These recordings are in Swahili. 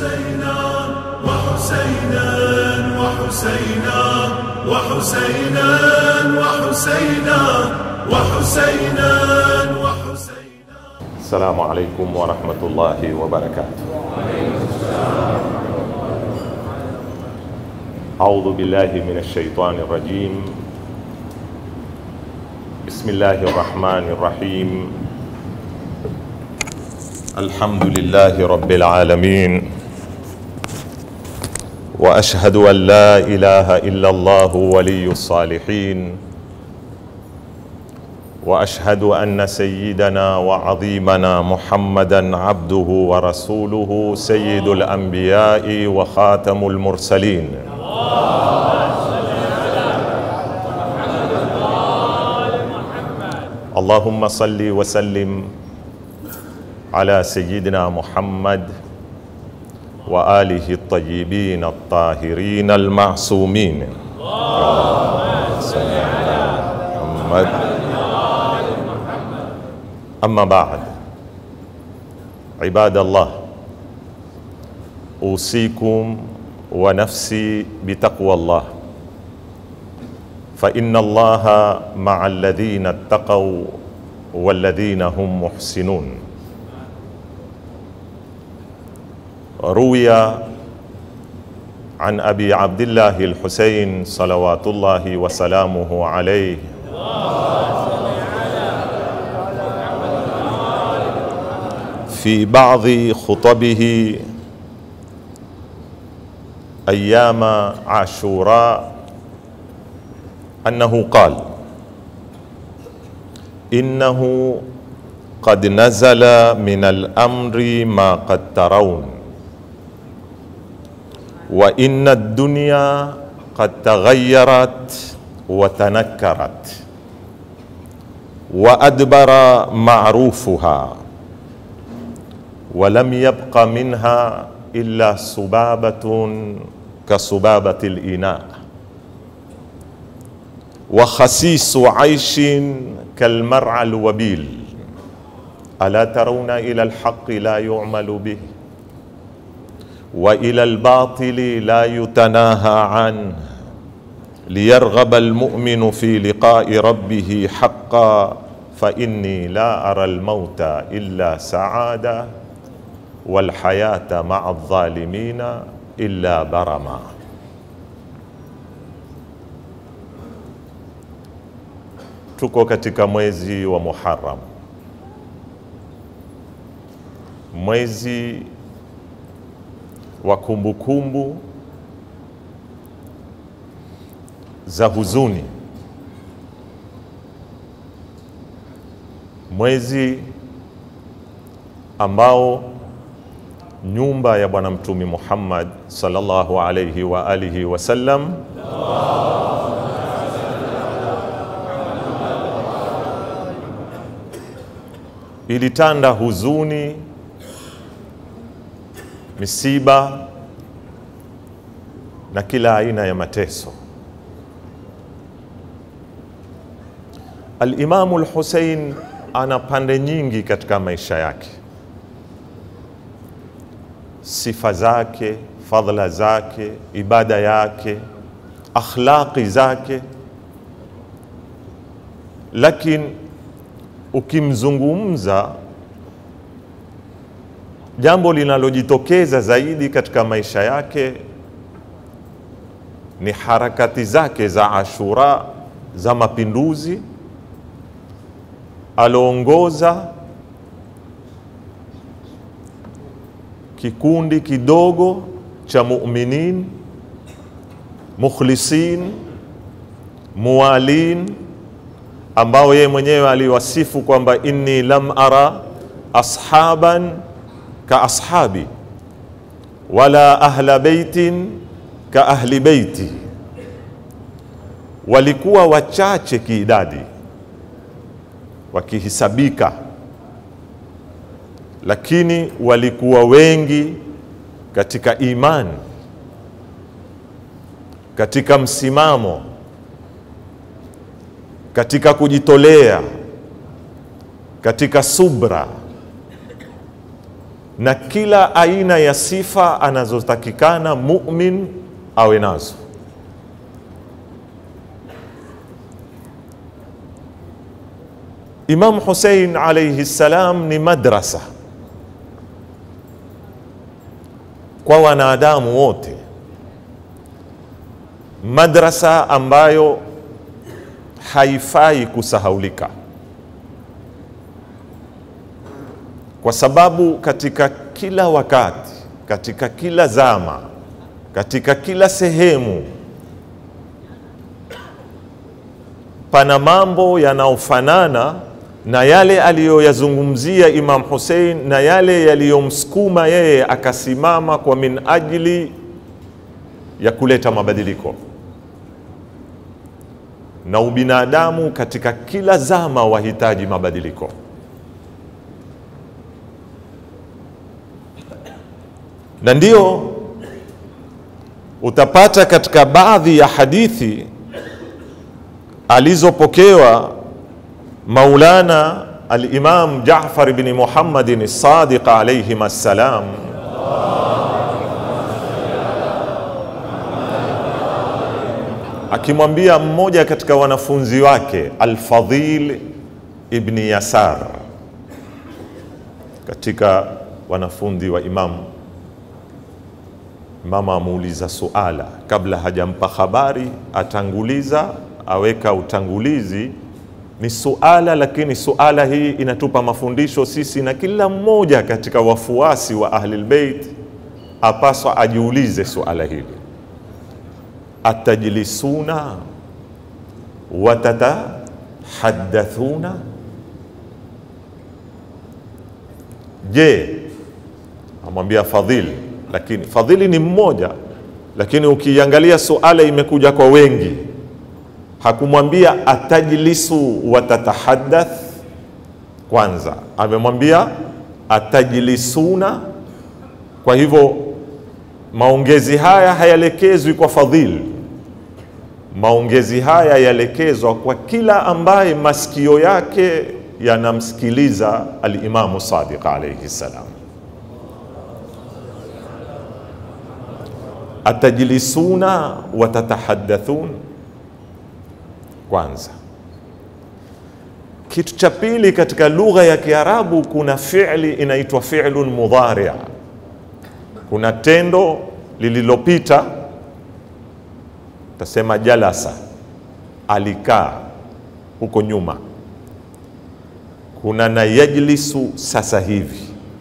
وحسينا وحسينا وحسينا وحسينا وحسينا وحسينا وحسينا السلام عليكم ورحمة الله وبركاته أعوذ بالله من الشيطان الرجيم بسم الله الرحمن الرحيم الحمد لله رب العالمين وأشهد أن لا إله إلا الله ولي الصالحين واشهد ان سيدنا وعظيمنا محمدا عبده ورسوله سيد الانبياء وخاتم المرسلين اللهم صل وسلم على سيدنا محمد واله الطيبين الطاهرين المعصومين اللهم صل على محمد أما بعد عباد الله أوصيكم ونفسي بتقوى الله فإن الله مع الذين اتقوا والذين هم محسنون روي عن أبي عبد الله الحسين صلوات الله وسلامه عليه في بعض خطبه ايام عاشوراء انه قال انه قد نزل من الامر ما قد ترون وان الدنيا قد تغيرت وتنكرت وادبر معروفها ولم يبق منها الا سبابه كسبابه الاناء وخسيس عيش كالمرعى الوبيل الا ترون الى الحق لا يعمل به والى الباطل لا يتناهى عنه ليرغب المؤمن في لقاء ربه حقا فاني لا ارى الموت الا سعاده والحياة مع الظالمين إلا برما tuko katika mwezi wa Muharram, mwezi wa kumbukumbu za huzuni, mwezi ambao nyumba ya bwana mtumi Muhammad sallallahu alayhi wa alihi wasallam ilitanda huzuni, misiba na kila aina ya mateso. Al-Imamu al-Hussein ana pande nyingi katika maisha yake sifa zake, fadhila zake, ibada yake, akhlaqi zake, lakini ukimzungumza, jambo linalojitokeza zaidi katika maisha yake ni harakati zake za Ashura za mapinduzi aloongoza kikundi kidogo cha mu'minin mukhlisin muwalin ambao yeye mwenyewe aliwasifu kwamba inni lam ara ashaban ka ashabi wala ahla beitin ka ahli beiti, walikuwa wachache kiidadi wakihisabika lakini walikuwa wengi katika imani, katika msimamo, katika kujitolea, katika subra, na kila aina ya sifa anazotakikana mumin awe nazo. Imam Hussein alayhi salam ni madrasa kwa wanadamu wote, madrasa ambayo haifai kusahaulika, kwa sababu katika kila wakati, katika kila zama, katika kila sehemu pana mambo yanayofanana na yale aliyoyazungumzia Imam Hussein na yale yaliyomsukuma yeye akasimama kwa min ajili ya kuleta mabadiliko na ubinadamu katika kila zama wahitaji mabadiliko. Na ndio utapata katika baadhi ya hadithi alizopokewa Maulana al-Imam Jaafar ibn Muhammadin as-Sadiq alayhim assalam akimwambia mmoja katika wanafunzi wake Al-Fadhil ibn Yasar katika wanafunzi wa Imam Mama amuuliza suala kabla hajampa habari, atanguliza aweka utangulizi ni suala, lakini suala hii inatupa mafundisho sisi, na kila mmoja katika wafuasi wa Ahlul Bait apaswa ajiulize suala hili, atajlisuna watatahaddathuna, je, amwambia Fadhili, lakini Fadhili ni mmoja, lakini ukiangalia suala imekuja kwa wengi hakumwambia atajlisu watatahaddath kwanza, amemwambia atajlisuna. Kwa hivyo maongezi haya hayalekezwi kwa Fadhil, maongezi haya yalekezwa kwa kila ambaye masikio yake yanamsikiliza Alimamu Sadiq alayhi salam. Atajlisuna watatahaddathun kwanza. Kitu cha pili, katika lugha ya Kiarabu kuna fi'li inaitwa fi'lun mudhari'. Kuna tendo lililopita, tasema jalasa, alikaa huko nyuma. Kuna na yajlisu sasa hivi.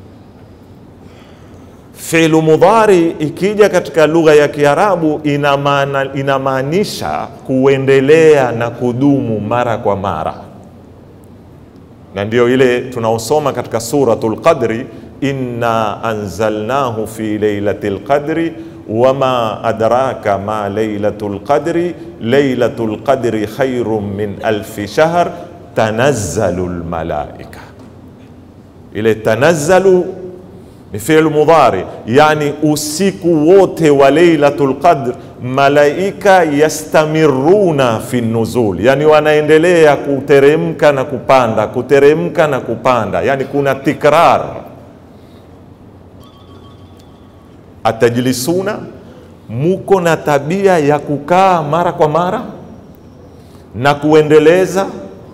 Fi'lu mudhari ikija katika lugha ya Kiarabu inamaanisha kuendelea na kudumu mara kwa mara, na ndio ile tunaosoma katika suratul Qadri, inna anzalnahu fi lailatil qadri wama adraka ma lailatul qadri lailatul qadri khairun min alfi shahr tanazzalu lmalaika. Ile tanazzalu ni fi'l mudhari, yani usiku wote wa Lailatul Qadr malaika yastamiruna fi nuzul, yani wanaendelea kuteremka na kupanda, kuteremka na kupanda, yani kuna tikrar. Atajlisuna, muko na tabia ya kukaa mara kwa mara na kuendeleza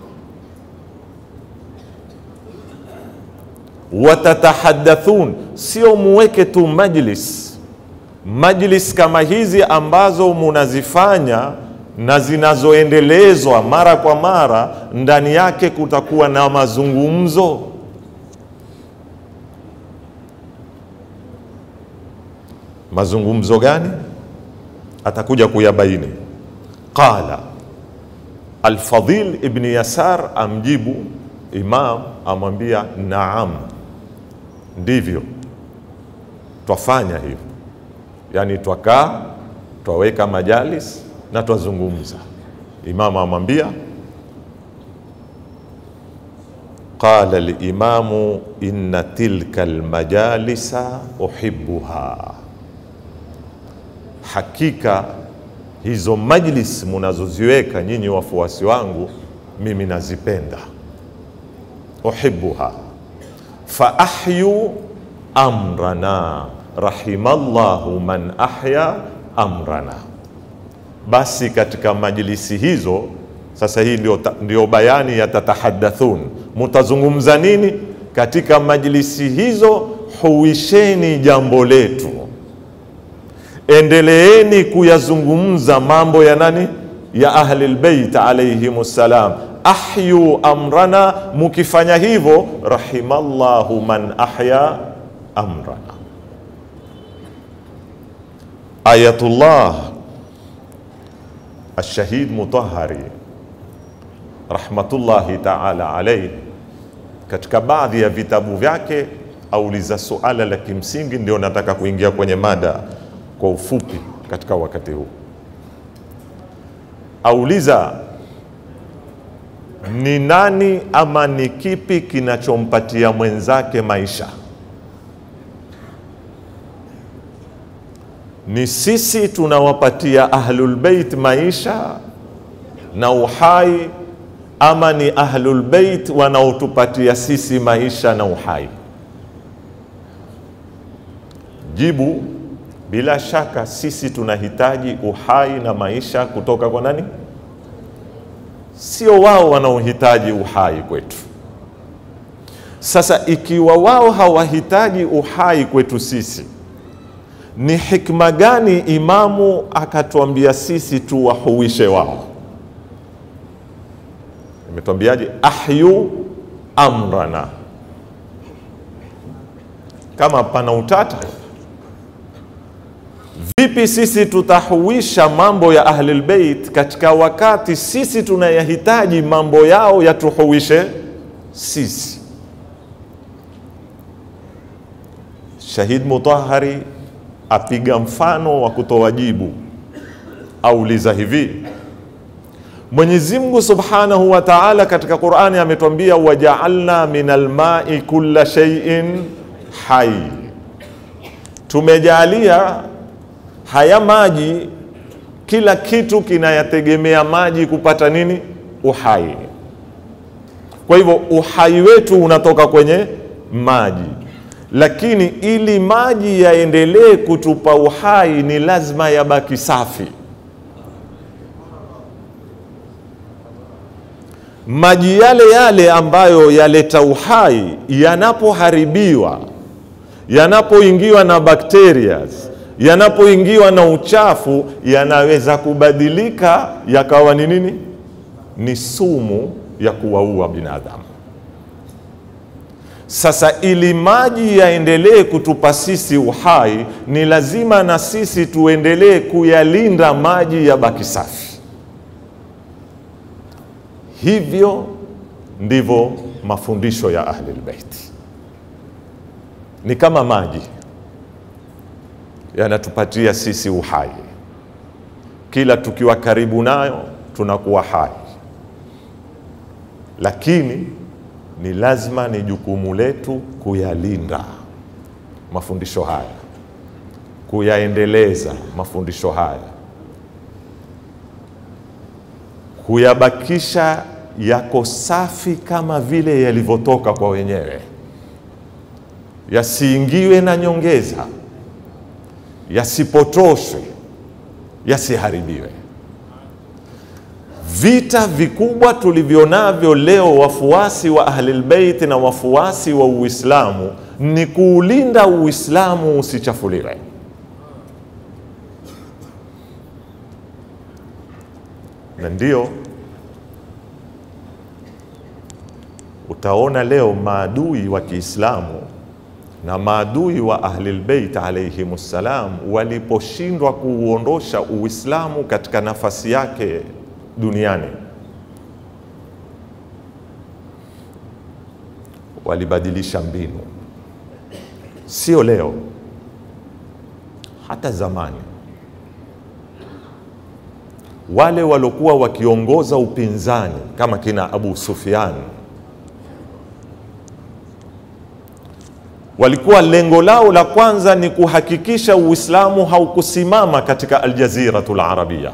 watatahaddathun, sio muweke tu majlis majlis kama hizi ambazo munazifanya na zinazoendelezwa mara kwa mara, ndani yake kutakuwa na mazungumzo. Mazungumzo gani? Atakuja kuyabaini. Qala Alfadhil ibn Yasar amjibu Imam, amwambia naam ndivyo twafanya hivyo, yani twakaa twaweka majalis na twazungumza. Imamu amwambia qala limamu inna tilka almajalisa uhibbuha, hakika hizo majlis munazoziweka nyinyi wafuasi wangu mimi nazipenda. Uhibbuha fa ahyu amrana rahimallahu man ahya amrana. Basi katika majlisi hizo sasa, hii ndio, ndio bayani ya tatahaddathun, mutazungumza nini katika majlisi hizo? Huisheni jambo letu, endeleeni kuyazungumza mambo ya nani, ya ahli lbeit alaihim ssalam. Ahyu amrana, mukifanya hivyo, rahimallahu man ahya amrana. Ayatullah Alshahid Mutahari rahmatullahi taala alaihi, katika baadhi ya vitabu vyake auliza suala la kimsingi, ndio nataka kuingia kwenye mada kwa ufupi katika wakati huu. Auliza, ni nani ama ni kipi kinachompatia mwenzake maisha? Ni sisi tunawapatia ahlulbeit maisha na uhai, ama ni ahlulbeit wanaotupatia sisi maisha na uhai? Jibu, bila shaka sisi tunahitaji uhai na maisha kutoka kwa nani? Sio wao wanaohitaji uhai kwetu. Sasa ikiwa wao hawahitaji uhai kwetu sisi, ni hikma gani Imamu akatuambia sisi tuwahuishe wao? Imetuambiaje? ahyu amrana. Kama pana utata Vipi sisi tutahuisha mambo ya Ahlul Bait katika wakati sisi tunayahitaji mambo yao yatuhuishe sisi? Shahid Mutahari apiga mfano wa kutoa jibu, auliza hivi: Mwenyezi Mungu Subhanahu wa Ta'ala katika Qur'ani ametwambia, waja'alna minal ma'i kulla shay'in hai, tumejalia haya maji, kila kitu kinayategemea maji kupata nini? Uhai. Kwa hivyo uhai wetu unatoka kwenye maji, lakini ili maji yaendelee kutupa uhai ni lazima yabaki safi. Maji yale yale ambayo yaleta uhai yanapoharibiwa, yanapoingiwa na bakteria yanapoingiwa na uchafu yanaweza kubadilika yakawa ni nini? Ni sumu ya kuwaua binadamu. Sasa ili maji yaendelee kutupa sisi uhai, ni lazima na sisi tuendelee kuyalinda maji yabaki safi. Hivyo ndivyo mafundisho ya Ahlul Bait, ni kama maji yanatupatia sisi uhai. Kila tukiwa karibu nayo tunakuwa hai, lakini ni lazima, ni jukumu letu kuyalinda mafundisho haya, kuyaendeleza mafundisho haya, kuyabakisha yako safi kama vile yalivyotoka kwa wenyewe, yasiingiwe na nyongeza yasipotoshwe, yasiharibiwe. Vita vikubwa tulivyonavyo leo wafuasi wa Ahlul Bait na wafuasi wa Uislamu ni kuulinda Uislamu usichafuliwe. Na ndio utaona leo maadui wa Kiislamu na maadui wa Ahlul Bait alayhim ssalam waliposhindwa kuuondosha Uislamu katika nafasi yake duniani, walibadilisha mbinu, sio leo, hata zamani. Wale waliokuwa wakiongoza upinzani kama kina Abu Sufyan walikuwa lengo lao la kwanza ni kuhakikisha Uislamu haukusimama katika Aljaziratul Arabia,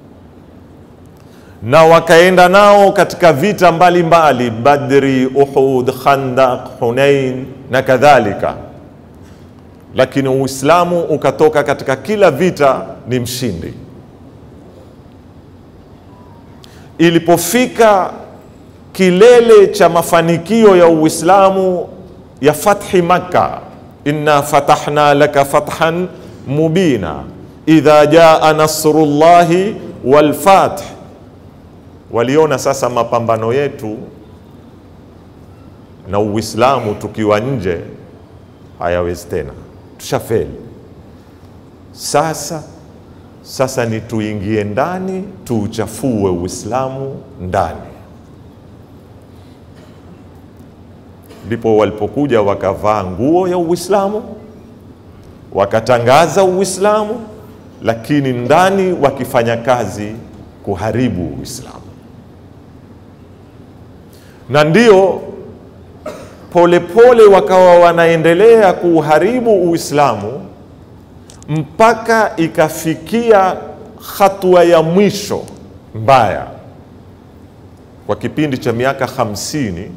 na wakaenda nao katika vita mbalimbali mbali, Badri, Uhud, Khandaq, Hunain na kadhalika, lakini Uislamu ukatoka katika kila vita ni mshindi. Ilipofika kilele cha mafanikio ya Uislamu ya fathi Makka, inna fatahna laka fathan mubina idha jaa nasrullahi wal fath, waliona sasa mapambano yetu na Uislamu tukiwa nje hayawezi tena, tushafeli. Sasa sasa ni tuingie ndani, tuuchafue Uislamu ndani. Ndipo walipokuja wakavaa nguo ya Uislamu, wakatangaza Uislamu, lakini ndani wakifanya kazi kuharibu Uislamu, na ndio polepole wakawa wanaendelea kuuharibu Uislamu mpaka ikafikia hatua ya mwisho mbaya. Kwa kipindi cha miaka hamsini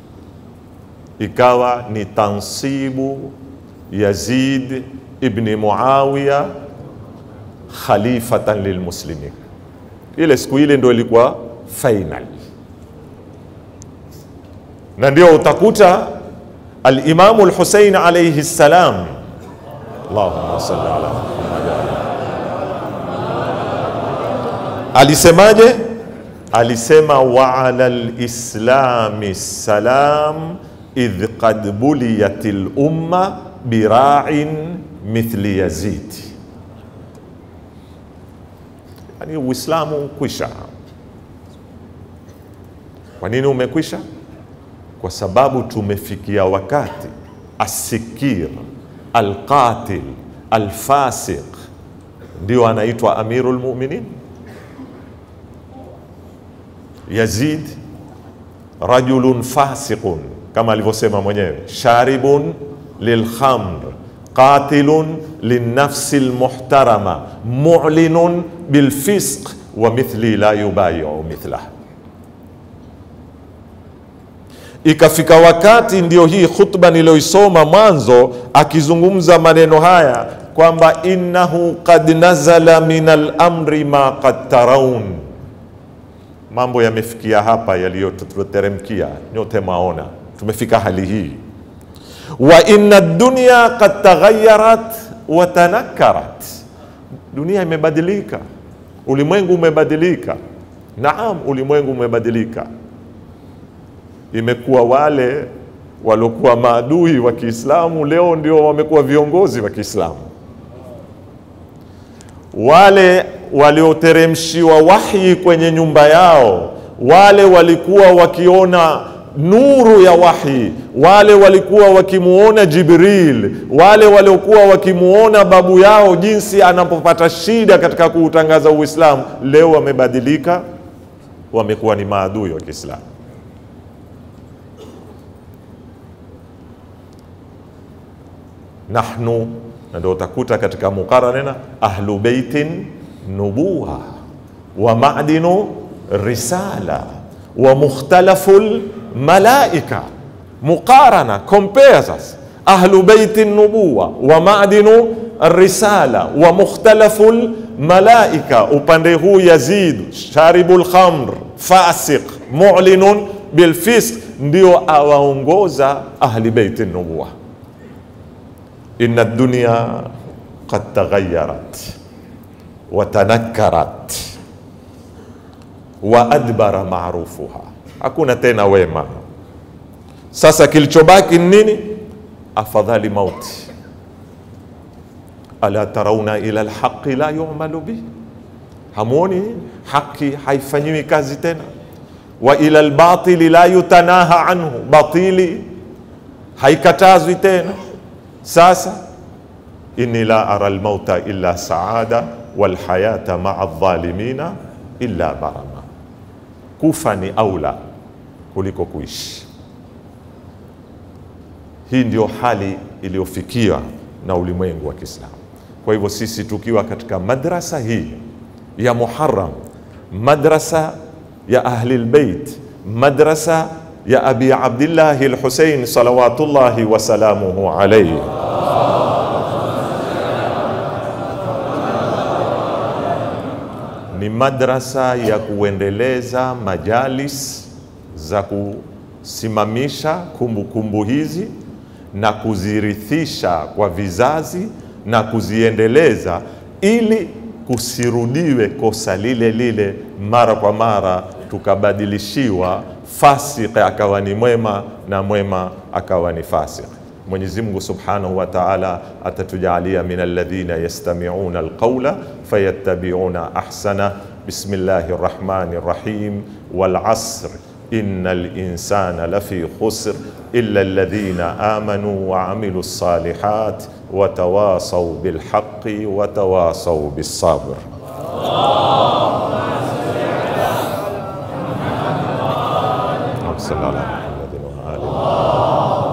ikawa ni tansibu Yazid ibni Muawiya khalifatan lilmuslimin. Ile siku ile ndio ilikuwa final na ndio utakuta Alimamu Lhusein alaihi ssalam, Allahumma salli ala Muhammad, alisemaje? Alisema wa ala lislami salam idh qad buliyat lumma bira'in mithli Yazid. Yani Uislamu kwisha. Kwa nini umekwisha? kwa sababu tumefikia wakati asikir alqatil alfasiq ndio anaitwa amiru lmuminin. Yazid rajulun fasiqun, kama alivyosema mwenyewe, sharibun lilkhamr qatilun linnafsi lmuhtarama mu'linun bilfisq wa mithli la yubayiu mithlah Ikafika wakati ndio hii khutba niliyoisoma mwanzo, akizungumza maneno haya kwamba innahu qad nazala min al-amri ma qad taraun, mambo yamefikia hapa yaliyotuteremkia nyote maona, tumefika hali hii. Wa inna dunya qad taghayyarat wa tanakkarat, dunia imebadilika, ulimwengu umebadilika. Naam, ulimwengu umebadilika imekuwa wale waliokuwa maadui wa Kiislamu leo ndio wamekuwa viongozi wa Kiislamu. Wale walioteremshiwa wahyi kwenye nyumba yao, wale walikuwa wakiona nuru ya wahyi, wale walikuwa wakimuona Jibril, wale waliokuwa wakimuona babu yao jinsi anapopata shida katika kuutangaza Uislamu, leo wamebadilika, wamekuwa ni maadui wa Kiislamu. nahnu na ndio utakuta katika muqaranena ahlu beitin nubuwa wa madinu risala wa mukhtalafu lmalaika muqarana compare sasa ahlu beiti nubuwa wa madinu risala wa mukhtalafu lmalaika upande huu yazid sharibu lkhamr fasiq mulinun bilfisq ndio awaongoza ahli beiti nubuwa inna dunya qad taghayyarat wa tanakkarat wa adbara maarufuha, hakuna tena wema. Sasa kilichobaki ni nini? Afadhali mauti. Ala tarauna ila alhaqi la yumalu bih, hamwoni haki haifanyiwi kazi tena. Wa ila albatili la yutanaha anhu, batili haikatazwi tena. Sasa inni la ara almauta illa saada walhayata maa aldhalimina illa barama, kufa ni aula kuliko kuishi. Hii ndio hali iliyofikia na ulimwengu wa Kiislamu. Kwa hivyo sisi tukiwa katika madrasa hii ya Muharram, madrasa ya Ahli lbeit, madrasa ya Abi Abdillahi Lhusein salawatullahi wasalamuhu alaihi ni madrasa ya kuendeleza majalis za kusimamisha kumbukumbu kumbu hizi na kuzirithisha kwa vizazi na kuziendeleza ili kusirudiwe kosa lile lile mara kwa mara, tukabadilishiwa fasik akawa ni mwema na mwema akawa ni fasik. Mwenyezi Mungu Subhanahu wa Ta'ala atatujalia min alladhina yastami'una alqawla fayattabi'una ahsana. Bismillahir Rahmanir Rahim. Wal 'asr innal insana lafi khusr illa alladhina amanu wa 'amilus salihat wa tawasaw bil haqqi wa tawasaw bis sabr. Sallallahu alaihi wa alihi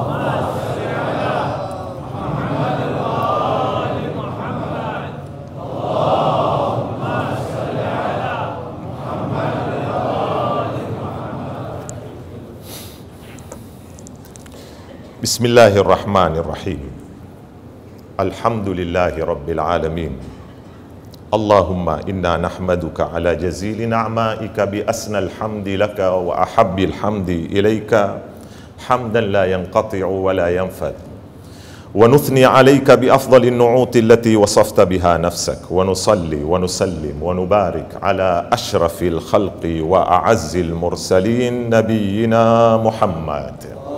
بسم الله الرحمن الرحيم الحمد لله رب العالمين اللهم انا نحمدك على جزيل نعمائك باسنى الحمد لك واحب الحمد اليك حمدا لا ينقطع ولا ينفد ونثني عليك بافضل النعوت التي وصفت بها نفسك ونصلي ونسلم ونبارك على اشرف الخلق واعز المرسلين نبينا محمد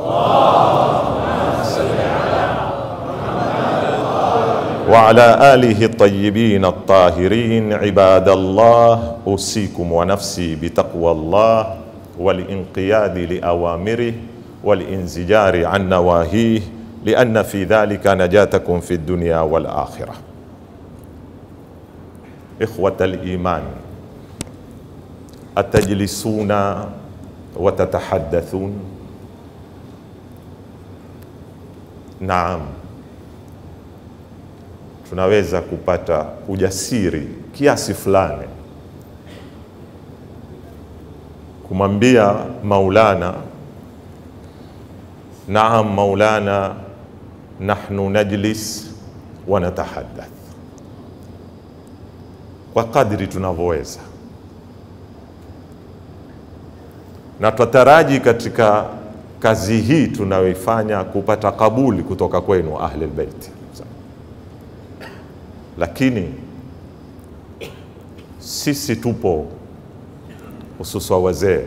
وعلى آله الطيبين الطاهرين عباد الله أوصيكم ونفسي بتقوى الله والانقياد لأوامره والانزجار عن نواهيه لأن في ذلك نجاتكم في الدنيا والآخرة إخوة الإيمان أتجلسون وتتحدثون Naam, tunaweza kupata ujasiri kiasi fulani kumwambia Maulana, naam Maulana, nahnu najlis wa natahaddath, kwa kadri tunavyoweza, na twataraji katika kazi hii tunayoifanya kupata kabuli kutoka kwenu ahli albayt, lakini sisi tupo hususa wazee,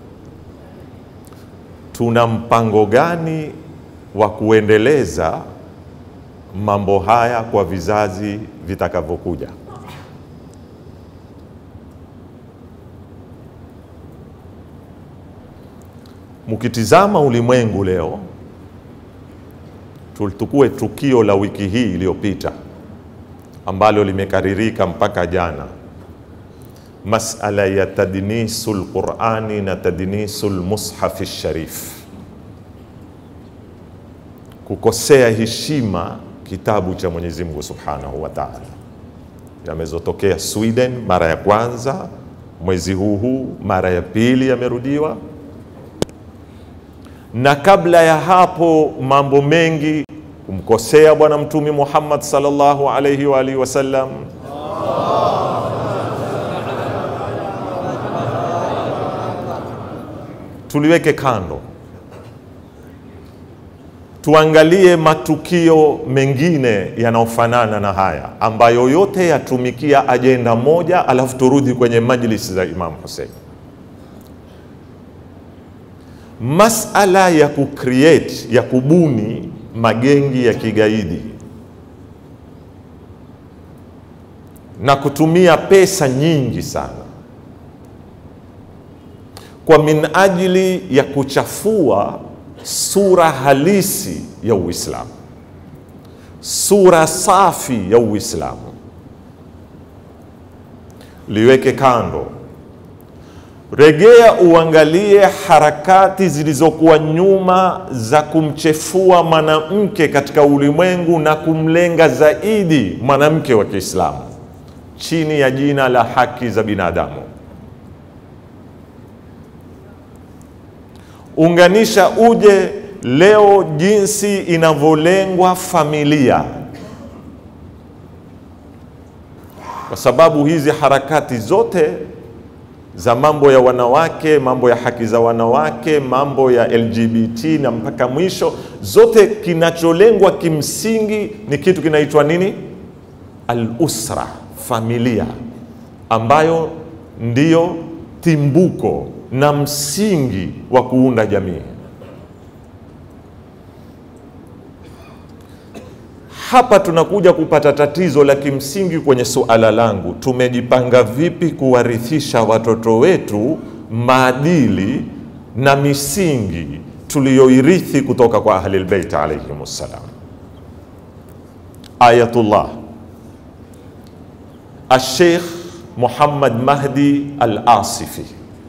tuna mpango gani wa kuendeleza mambo haya kwa vizazi vitakavyokuja? Mkitizama ulimwengu leo, tulitukue tukio la wiki hii iliyopita ambalo limekaririka mpaka jana, masala ya tadnisu lqurani na tadnisu lmushafi sharif, kukosea heshima kitabu cha Mwenyezi Mungu subhanahu wa taala, yamezotokea Sweden mara ya kwanza mwezi huu huu, mara ya pili yamerudiwa na kabla ya hapo mambo mengi kumkosea Bwana Mtume Muhammad sallallahu alaihi wa alihi wasallam, tuliweke kando, tuangalie matukio mengine yanayofanana na haya ambayo yote yatumikia ajenda moja, alafu turudi kwenye majlisi za Imam Hussein. Masala ya kucreate ya kubuni magengi ya kigaidi na kutumia pesa nyingi sana kwa min ajili ya kuchafua sura halisi ya Uislamu, sura safi ya Uislamu, liweke kando. Regea uangalie harakati zilizokuwa nyuma za kumchefua mwanamke katika ulimwengu na kumlenga zaidi mwanamke wa Kiislamu chini ya jina la haki za binadamu. Unganisha uje leo jinsi inavyolengwa familia, kwa sababu hizi harakati zote za mambo ya wanawake, mambo ya haki za wanawake, mambo ya LGBT na mpaka mwisho, zote kinacholengwa kimsingi ni kitu kinaitwa nini? Al-usra, familia, ambayo ndiyo timbuko na msingi wa kuunda jamii. Hapa tunakuja kupata tatizo la kimsingi kwenye suala langu, tumejipanga vipi kuwarithisha watoto wetu maadili na misingi tuliyoirithi kutoka kwa Ahlul Bait alayhim ssalam. Ayatullah Al-Sheikh Muhammad Mahdi Al-Asifi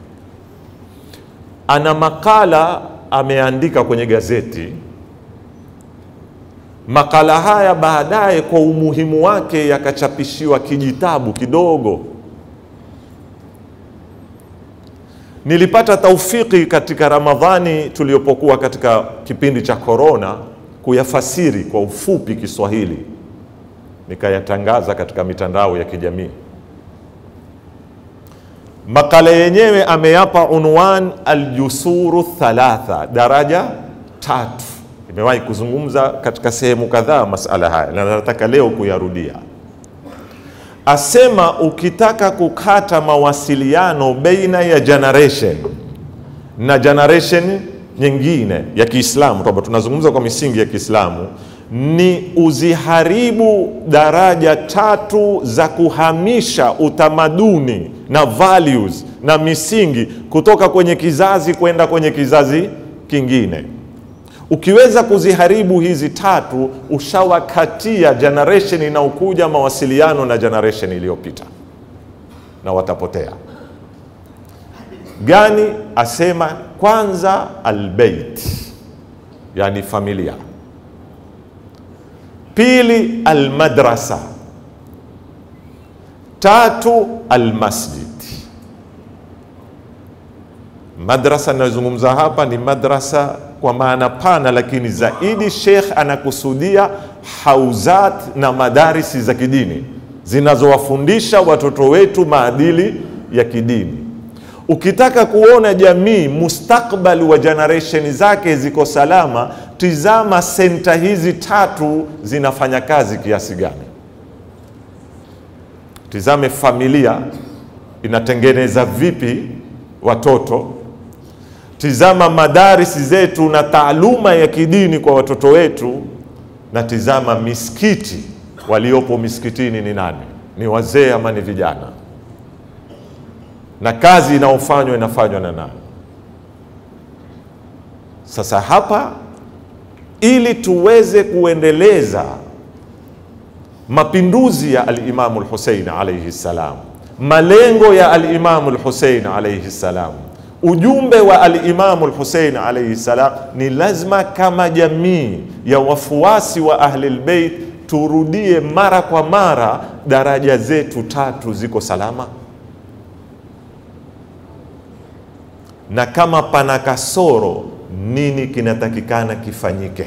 ana makala ameandika kwenye gazeti makala haya baadaye kwa umuhimu wake yakachapishiwa kijitabu kidogo. Nilipata taufiki katika Ramadhani tuliyopokuwa katika kipindi cha korona kuyafasiri kwa ufupi Kiswahili, nikayatangaza katika mitandao ya kijamii. Makala yenyewe ameyapa unwan aljusuru thalatha, daraja tatu nimewahi kuzungumza katika sehemu kadhaa masala haya na nataka leo kuyarudia. Asema ukitaka kukata mawasiliano baina ya generation na generation nyingine ya Kiislamu, kwamba tunazungumza kwa misingi ya Kiislamu, ni uziharibu daraja tatu za kuhamisha utamaduni na values na misingi kutoka kwenye kizazi kwenda kwenye kizazi kingine. Ukiweza kuziharibu hizi tatu, ushawakatia generation inaokuja mawasiliano na generation iliyopita, na watapotea. Gani? Asema kwanza, albeit, yani familia. Pili, almadrasa. Tatu, almasjid. Madrasa inayozungumza hapa ni madrasa kwa maana pana, lakini zaidi Sheikh anakusudia hauzat na madarisi za kidini zinazowafundisha watoto wetu maadili ya kidini. Ukitaka kuona jamii mustakbali wa generation zake ziko salama, tizama senta hizi tatu zinafanya kazi kiasi gani. Tizame familia inatengeneza vipi watoto Tizama madarisi zetu na taaluma ya kidini kwa watoto wetu, na tizama misikiti, waliopo misikitini ni nani? Ni wazee ama ni vijana? Na kazi inayofanywa inafanywa na nani? Sasa hapa, ili tuweze kuendeleza mapinduzi ya Alimamu Lhusein alaihi ssalam, malengo ya Alimamu Lhusein alaihi ssalam ujumbe wa alimamu Lhusein alaihi salam ni lazima, kama jamii ya wafuasi wa Ahlilbeit, turudie mara kwa mara daraja zetu tatu ziko salama, na kama pana kasoro, nini kinatakikana kifanyike,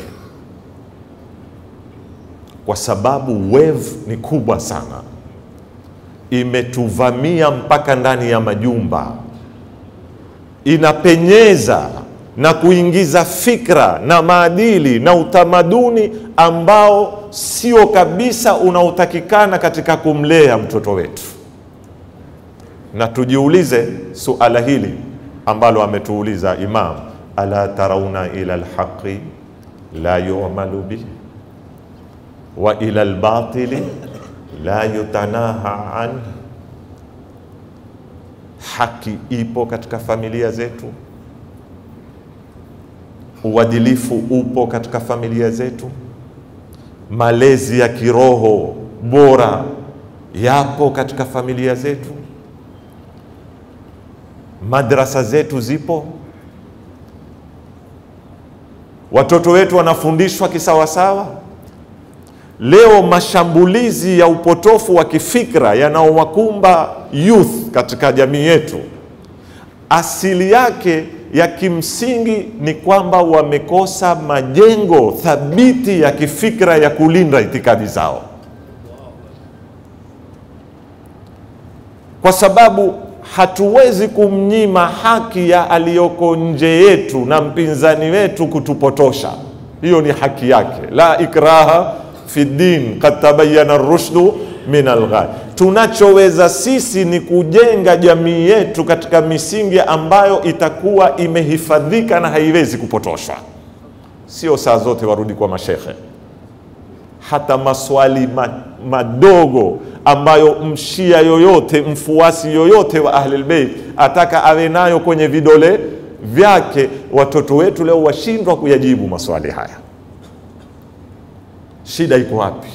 kwa sababu wave ni kubwa sana, imetuvamia mpaka ndani ya majumba inapenyeza na kuingiza fikra na maadili na utamaduni ambao sio kabisa unaotakikana katika kumlea mtoto wetu. Na tujiulize suala hili ambalo ametuuliza Imam, ala tarauna ila alhaqi la yu'malu bihi wa ila albatili la yutanaha anhu Haki ipo katika familia zetu, uadilifu upo katika familia zetu, malezi ya kiroho bora yapo katika familia zetu, madrasa zetu zipo, watoto wetu wanafundishwa kisawasawa. Leo mashambulizi ya upotofu wa kifikra yanaowakumba youth katika jamii yetu, asili yake ya kimsingi ni kwamba wamekosa majengo thabiti ya kifikra ya kulinda itikadi zao. kwa sababu hatuwezi kumnyima haki ya aliyoko nje yetu na mpinzani wetu kutupotosha. Hiyo ni haki yake, la ikraha fi din kad tabayana rushdu min alghai. Tunachoweza sisi ni kujenga jamii yetu katika misingi ambayo itakuwa imehifadhika na haiwezi kupotoshwa. Sio saa zote warudi kwa mashekhe, hata maswali ma, madogo ambayo mshia yoyote mfuasi yoyote wa Ahlul Bait ataka awe nayo kwenye vidole vyake, watoto wetu leo washindwa kuyajibu maswali haya. Shida iko wapi?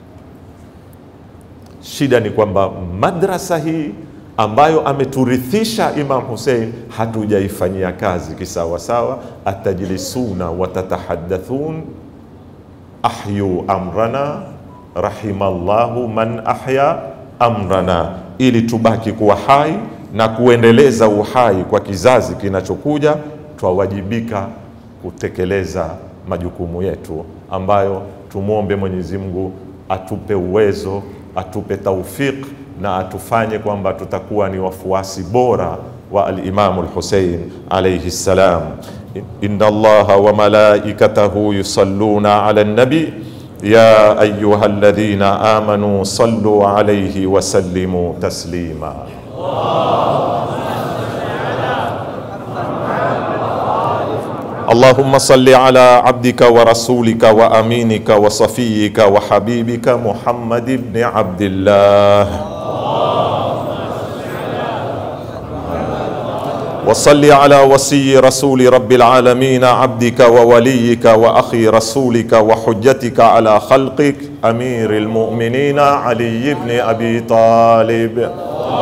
Shida ni kwamba madrasa hii ambayo ameturithisha Imam Hussein hatujaifanyia kazi kisawasawa. atajlisuna watatahaddathun ahyu amrana rahimallahu man ahya amrana, ili tubaki kuwa hai na kuendeleza uhai kwa kizazi kinachokuja, twawajibika kutekeleza majukumu yetu ambayo tumwombe Mwenyezi Mungu atupe uwezo, atupe taufik na atufanye kwamba tutakuwa ni wafuasi bora wa al-Imam al-Hussein alayhi salam. Inna Allaha wa malaikatahu yusalluna ala nabi ya ayuha alladhina amanu sallu alayhi wa sallimu taslima. اللهم صل على عبدك ورسولك وامينك وصفيك وحبيبك محمد بن عبد الله وصل على وصي رسول رب العالمين عبدك ووليك واخي رسولك وحجتك على خلقك امير المؤمنين علي بن ابي طالب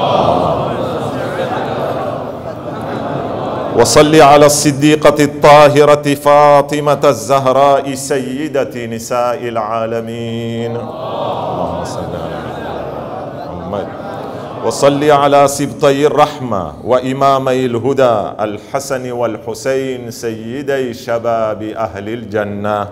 وصل على الصديقة الطاهرة فاطمة الزهراء سيدة نساء العالمين اللهم صل على محمد وصل على سبطي الرحمة وإمامي الهدى الحسن والحسين سيدي شباب أهل الجنة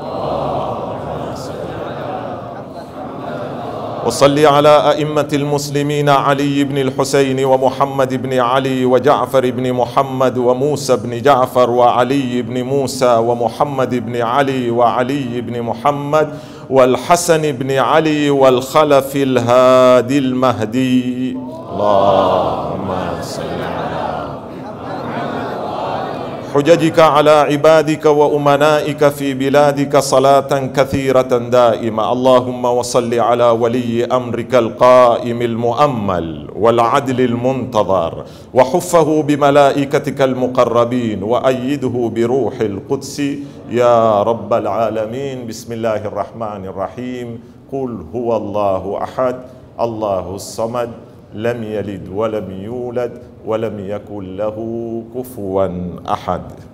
وصل على أئمة المسلمين علي بن الحسين ومحمد بن علي وجعفر بن محمد وموسى بن جعفر وعلي بن موسى ومحمد بن علي وعلي بن محمد والحسن بن علي والخلف الهادي المهدي اللهم صل حججك على عبادك وامنائك في بلادك صلاه كثيره دائمه اللهم وصل على ولي امرك القائم المؤمل والعدل المنتظر وحفه بملائكتك المقربين وايده بروح القدس يا رب العالمين بسم الله الرحمن الرحيم قل هو الله احد الله الصمد لم يلد ولم يولد ولم يكن له كفوا احد